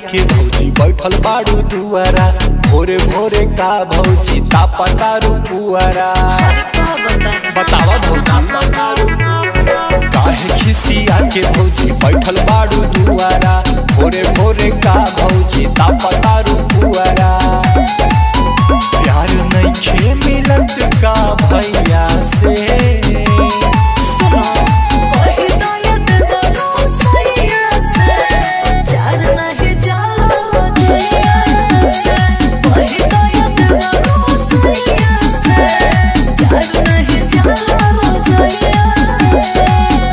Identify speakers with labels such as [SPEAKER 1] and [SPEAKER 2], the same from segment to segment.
[SPEAKER 1] के भौजी बैठल बाड़ू दुआरा भोरे भोरे का भौजी तापतारू पुआरा
[SPEAKER 2] अरे का बता
[SPEAKER 1] बतावा भौजी काहे खिसिया के भौजी बैठल बाड़ू दुआरा भोरे भोरे का भौजी तापतारू पुआरा प्यार नइखे मिलत का भैया से
[SPEAKER 2] सुनो कोई तो ये देवरो सैया से चार नहीं जाला रोजैया से कोई तो ये देवरो सैया से चार नहीं जाला रोजैया से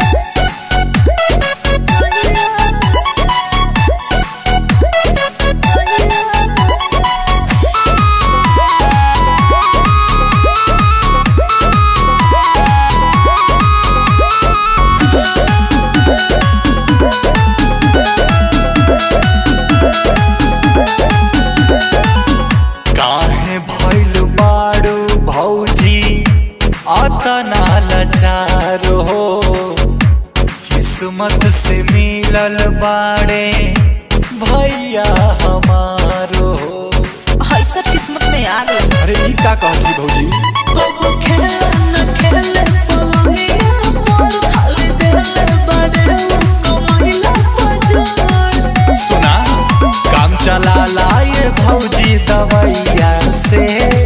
[SPEAKER 1] काहे भइल बाड़ू भौजी अतना लाचार हो किस्मत से मिलल बाड़े भैया हमारो हो
[SPEAKER 2] ऐसा किस्मत में आ गई
[SPEAKER 1] अरे ई का कहती भौजी
[SPEAKER 2] कबो खेले न खेले पलंगिया मोर खाली देले बड़े कमाइला पजोड़
[SPEAKER 1] सुना काम चला लाए भौजी दवैया से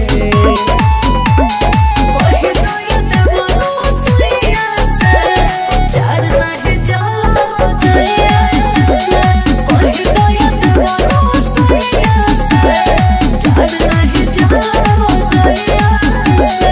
[SPEAKER 2] कोई तो ये देवरो सैया से चार नहीं जाला रोजैया से कोई तो ये देवरो सैया से चार नहीं जाला रोजैया से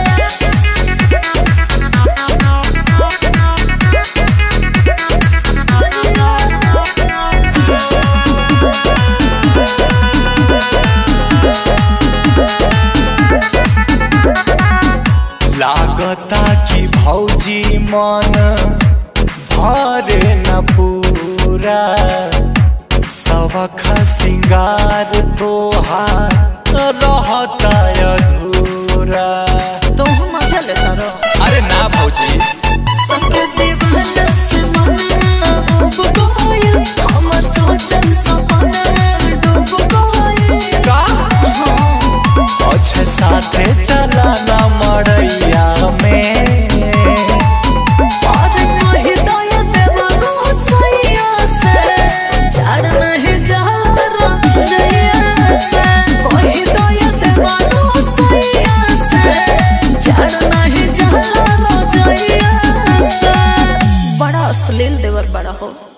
[SPEAKER 1] लागता कि भौजी मन भरे न पूरा सबख सिंगार तोहार रहता अधूरा
[SPEAKER 2] तुम मजा लेता रहो
[SPEAKER 1] अरे ना भौजी
[SPEAKER 2] संगे दीवाना से मन डूब गइल हमर सोचल सपना में डूब गइल
[SPEAKER 1] का अच्छे साथे चला ना मड़ैया में
[SPEAKER 2] और नहीं दया देवरो सैया से चार नहीं जाला रोजैया से कोई दया देवरो सैया से चार नहीं जाला रोजैया से बड़ा अश्लील देवर बड़ा हो